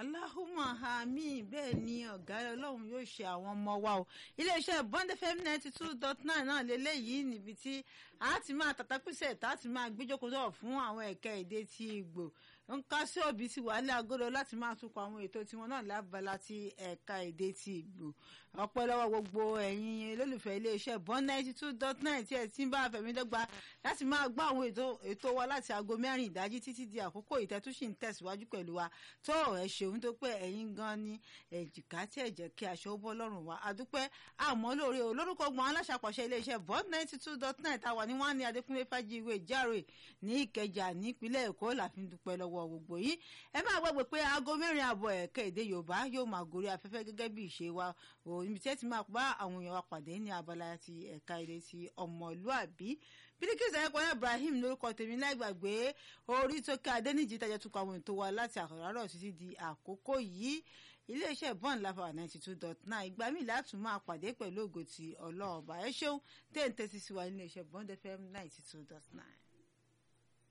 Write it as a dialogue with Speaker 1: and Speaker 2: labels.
Speaker 1: aláhùmọ̀ àmì bẹ́ẹ̀ ni ọ̀gá ọlọ́run yóò ṣe àwọn ọmọ wa o iléeṣẹ́ bond fm ninety two dot nine náà lélẹ́yìí níbi tí a ti máa tàtàkùsẹ̀ tá a ti máa gbéjókòó sọ̀rọ̀ fún àwọn ẹ̀ka èdè ti Ìgbò ń ká sí òbí sí wàhálà agodo láti máa túkọ̀ àwọn ètò tiwọn náà lábala ti ẹ̀ka èdè ti Ìgbò ọpẹ́ lọ́wọ́ gbogbo ẹ̀yin olólùfẹ́ iléeṣẹ́ bond ninety two dot nine tí ẹ ti ń bá fẹ̀mí dọ́gba láti máa gbọ́ àwọn ètò wa láti aago mẹ́rin ìdájí títí di àkókò ìtẹ́túnṣì ń tẹ̀síwájú pẹ̀lú wa tó ẹ ṣeun tó pé ẹ̀yin gan ni èjìká tí ẹ jẹ́ kí aṣọ ó bọ́ lọ́rùn wa adúpẹ́ àmọ́ lóore o lórúkọ gbọ́n aláṣàpàṣẹ iléeṣẹ́ bond ninety two dot nine táwa ní wọ́n ní adékúnlé fájíwé járe ní ìkẹjà nípínlẹ̀ èkó la fi ń dúpẹ́ lọ́wọ́ gbogbo yìí ẹ máa gbàgbé pé aago mẹ́rin àbọ̀ ẹ̀ka èdè yorùbá yóò máa gorí afẹ́fẹ́ gẹ́gẹ́ bí ìṣe wa o níbi tí ẹ ti máa bá àwọn èèyàn wa pàdé ní abala ti ẹ̀ka èdè ti ọmọlúàbí bíríkìsì ayẹpọ̀lá ibrahim lórúkọ tèmi láìgbàgbé orí tó ká adẹ́nìjì tajà tún kọ àwọn ètò wa láti àkọ́rọ́ títí di àkókò yìí iléeṣẹ́ bond lafa ninety two dot nine ìgbà míì látún máa pàdé pẹ̀lú ògo ti ọlọ́ọ̀bà ẹ ṣeun tẹ́ǹtẹ́ sí sí wa níléeṣẹ́ bond fm ninety two dot nine.